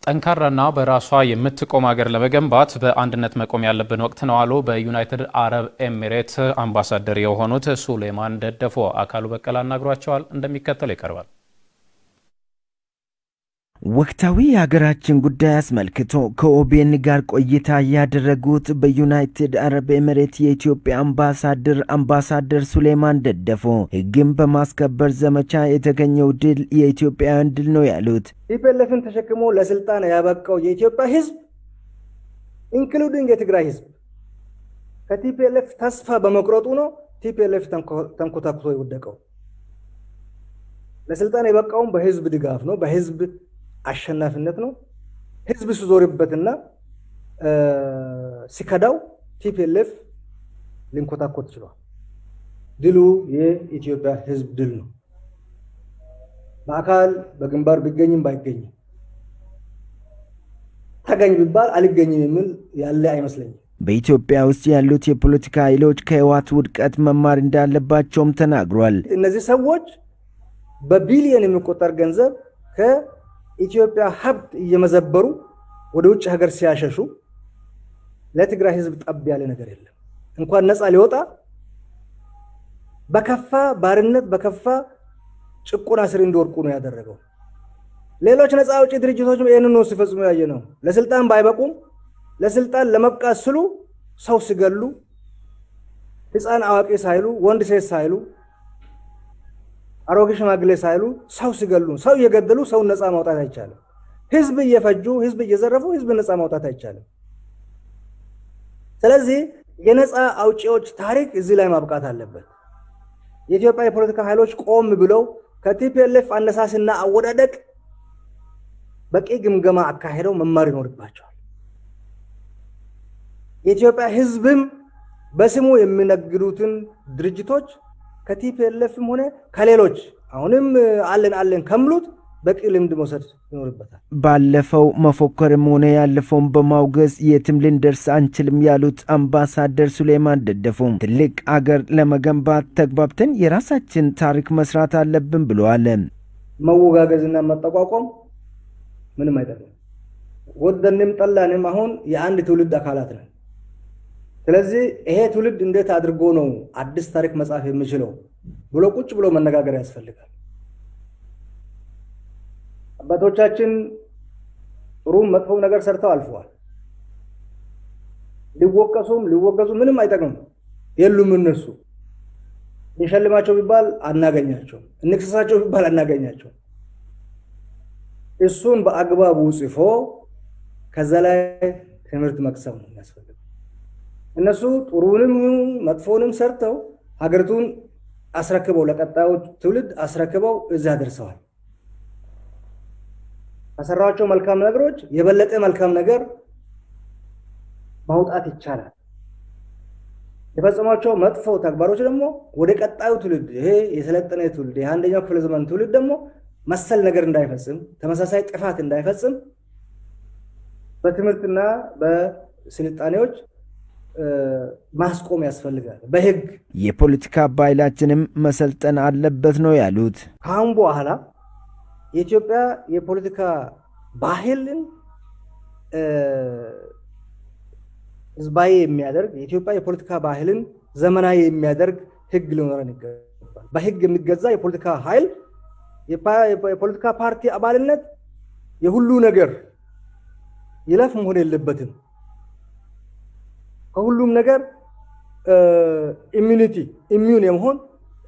ጠንካራና በራሷ የምትቆም ሀገር ለመገንባት በአንድነት መቆም ያለብን ወቅት ነው አሉ በዩናይትድ አረብ ኤሚሬት አምባሳደር የሆኑት ሱሌማን ደደፎ። አካሉ በቀለ አናግሯቸዋል፣ እንደሚከተለው ይቀርባል። ወቅታዊ የሀገራችን ጉዳይ አስመልክቶ ከኦቤን ጋር ቆይታ ያደረጉት በዩናይትድ አረብ ኤምሬት የኢትዮጵያ አምባሳደር አምባሳደር ሱሌማን ደደፎ ሕግን በማስከበር ዘመቻ የተገኘው ድል የኢትዮጵያውያን ድል ነው ያሉት ቲፒኤልኤፍን ተሸክሞ ለስልጣን ያበቃው የኢትዮጵያ ሕዝብ ኢንክሉዲንግ የትግራይ ሕዝብ ከቲፒኤልኤፍ ተስፋ በመቁረጡ ነው ቲፒኤልኤፍ ተንኮታኩቶ የወደቀው። ለስልጣን የበቃውም በህዝብ ድጋፍ ነው፣ በህዝብ አሸናፊነት ነው። ህዝብ ሲዞርበትና ሲከዳው ቲፒኤልኤፍ ሊንኮታኮት ችሏል። ድሉ የኢትዮጵያ ህዝብ ድል ነው። በአካል በግንባር ቢገኝም ባይገኝም ተገኝ ቢባል አልገኝም የሚል ያለ አይመስለኝም። በኢትዮጵያ ውስጥ ያሉት የፖለቲካ ኃይሎች ከህወሓት ውድቀት መማር እንዳለባቸውም ተናግሯል። እነዚህ ሰዎች በቢሊየን የሚቆጠር ገንዘብ ከኢትዮጵያ ሀብት እየመዘበሩ ወደ ውጭ ሀገር ሲያሸሹ ለትግራይ ህዝብ ጠብ ያለ ነገር የለም። እንኳን ነፃ ሊወጣ በከፋ ባርነት በከፋ ጭቆና ስር እንዲወድቁ ነው ያደረገው። ሌሎች ነፃ አውጪ ድርጅቶችም ይህንን ነው ሲፈጽሙ ያየ ነው። ለስልጣን ባይበቁም ለስልጣን ለመብቃት ስሉ ሰው ሲገሉ ህፃን አዋቂ ሳይሉ ወንድ ሴት ሳይሉ አሮጌ ሽማግሌ ሳይሉ ሰው ሲገሉ ሰው እየገደሉ ሰውን ነፃ ማውጣት አይቻልም። ህዝብ እየፈጁ ህዝብ እየዘረፉ ህዝብ ነፃ ማውጣት አይቻልም። ስለዚህ የነፃ አውጪዎች ታሪክ እዚህ ላይ ማብቃት አለበት። የኢትዮጵያ የፖለቲካ ኃይሎች ቆም ብለው ከቲፒኤልኤፍ አነሳስና አወዳደቅ በቂ ግምገማ አካሄደው መማር ይኖርባቸዋል። የኢትዮጵያ ህዝብም በስሙ የሚነግዱትን ድርጅቶች ከቲፒኤልኤፍም ሆነ ከሌሎች አሁንም አለን አለን ከምሉት በቂ ልምድ መውሰድ ይኖርበታል። ባለፈው መፎከርም ሆነ ያለፈውን በማውገዝ የትም ልንደርስ አንችልም ያሉት አምባሳደር ሱሌማን ደደፎ ትልቅ አገር ለመገንባት ተግባብተን የራሳችን ታሪክ መስራት አለብን ብለዋል። መወጋገዝና መጠቋቋም ምንም አይጠቅም። ወደንም ጠላንም አሁን የአንድ ትውልድ አካላት ነን። ስለዚህ ይሄ ትውልድ እንዴት አድርጎ ነው አዲስ ታሪክ መጻፍ የሚችለው ብሎ ቁጭ ብሎ መነጋገር ያስፈልጋል። አባቶቻችን ጥሩም መጥፎም ነገር ሰርተው አልፈዋል። ሊወቀሱም ሊወገዙ ምንም አይጠቅም የሉም። እነሱ እንሸልማቸው ቢባል አናገኛቸው፣ እንክሰሳቸው ቢባል አናገኛቸው። እሱን በአግባቡ ጽፎ ከዛ ላይ ትምህርት መቅሰም ነው የሚያስፈልገው። እነሱ ጥሩንም መጥፎንም ሰርተው ሀገሪቱን አስረክበው ለቀጣዩ ትውልድ አስረክበው እዚያ ደርሰዋል። ከሰራቸው መልካም ነገሮች የበለጠ መልካም ነገር ማውጣት ይቻላል። የፈጸሟቸው መጥፎ ተግባሮች ደግሞ ወደ ቀጣዩ ትውልድ ይሄ የሰለጠነ ትውልድ የአንደኛው ክፍለ ዘመን ትውልድ ደግሞ መሰል ነገር እንዳይፈጽም ተመሳሳይ ጥፋት እንዳይፈጽም በትምህርትና በስልጣኔዎች ማስቆም ያስፈልጋል። በህግ የፖለቲካ ባህላችንም መሰልጠን አለበት ነው ያሉት። ከአሁን በኋላ የኢትዮጵያ የፖለቲካ ባህልን ህዝባዊ የሚያደርግ የኢትዮጵያ የፖለቲካ ባህልን ዘመናዊ የሚያደርግ ህግ ሊኖረን ይገባል። በህግ የሚገዛ የፖለቲካ ኃይል የፖለቲካ ፓርቲ አባልነት የሁሉ ነገር ይለፍ መሆን የለበትም። ከሁሉም ነገር ኢሚኒቲ ኢሚዩን የመሆን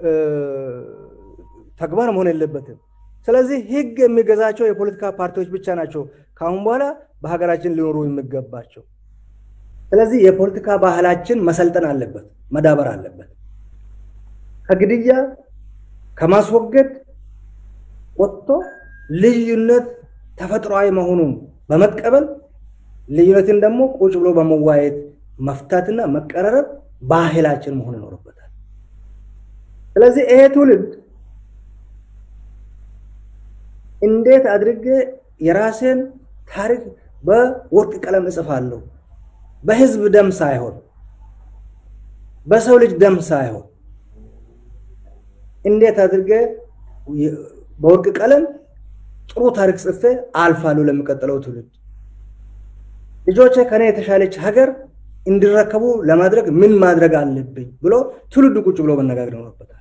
ተግባር መሆን የለበትም። ስለዚህ ህግ የሚገዛቸው የፖለቲካ ፓርቲዎች ብቻ ናቸው ከአሁን በኋላ በሀገራችን ሊኖሩ የሚገባቸው። ስለዚህ የፖለቲካ ባህላችን መሰልጠን አለበት፣ መዳበር አለበት። ከግድያ ከማስወገድ ወጥቶ ልዩነት ተፈጥሯዊ መሆኑን በመቀበል ልዩነትን ደግሞ ቁጭ ብሎ በመዋየት መፍታትና መቀራረብ ባህላችን መሆን ይኖርበታል። ስለዚህ ይሄ ትውልድ እንዴት አድርጌ የራሴን ታሪክ በወርቅ ቀለም እጽፋለሁ፣ በህዝብ ደም ሳይሆን በሰው ልጅ ደም ሳይሆን እንዴት አድርጌ በወርቅ ቀለም ጥሩ ታሪክ ጽፌ አልፋለሁ ለሚቀጥለው ትውልድ። ልጆቼ ከኔ የተሻለች ሀገር እንዲረከቡ ለማድረግ ምን ማድረግ አለብኝ ብሎ ትውልዱ ቁጭ ብሎ መነጋገር ይኖርበታል።